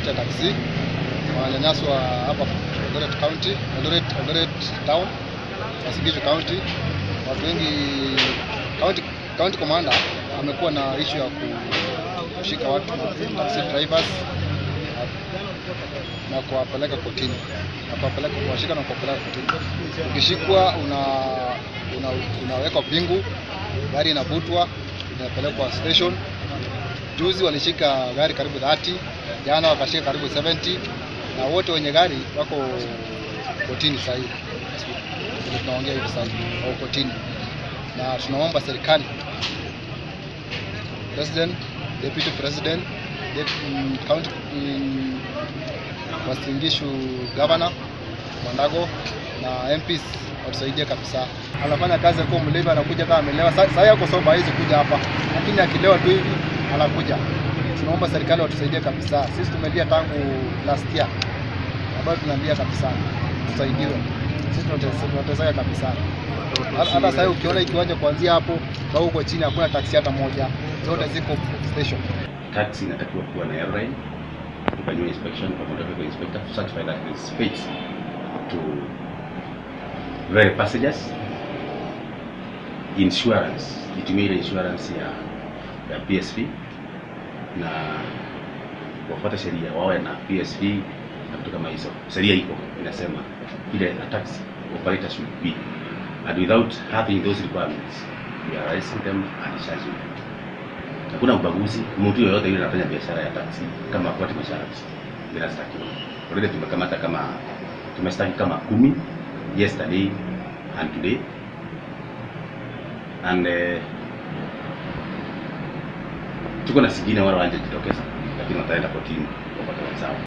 watu ya taksi wananyanyaswa hapa Eldoret County, Eldoret, Eldoret Town, Uasin Gishu County. Watu wengi county, county commander amekuwa na issue ya kushika watu taxi drivers na kuwapeleka kotini na kuwapeleka kuwashika na kuwapeleka kotini. Ukishikwa una, una, unawekwa pingu, gari inavutwa inapelekwa station. Juzi walishika gari karibu 30, jana wakashika karibu 70, na wote wenye gari wako kotini sasa hivi. Ndio tunaongea hivi sasa hivi, wako kotini, na tunaomba serikali, president, deputy president, dep- mm, county mm, Uasin Gishu governor Mwandago na MPs watusaidie kabisa. Anafanya kazi akiwa mlevi, anakuja kama amelewa. Sa- Sasa yako soba hawezi kuja hapa, lakini akilewa tu hivi anakuja. Tunaomba serikali watusaidie kabisa. Sisi tumelia tangu last year, ambayo tunalia kabisa, tusaidiwe. Sisi tunatesa- tunateseka kabisa. Hata hata sasa ukiona hii kiwanja kuanzia hapo na huko chini hakuna taksi hata moja, zote ziko station. taxi inatakiwa kuwa na airline tufanyiwe inspection kwa motor vehicle inspector to certify that it is fit to vary passengers insurance itumie ile insurance ya ya PSV na wafuate sheria wawe na PSV na vitu kama hizo sheria iko inasema ile a taxi operator should be and without having those requirements we are arresting them and charging them hakuna ubaguzi. Mtu yoyote yule anafanya biashara ya taxi kama afuate masharti inastakiwa. Already tumekamata kama tumestaki kama kumi yesterday and today and eh, tuko na singine wale wanje jitokeza, lakini wataenda kotini wapate wenzao.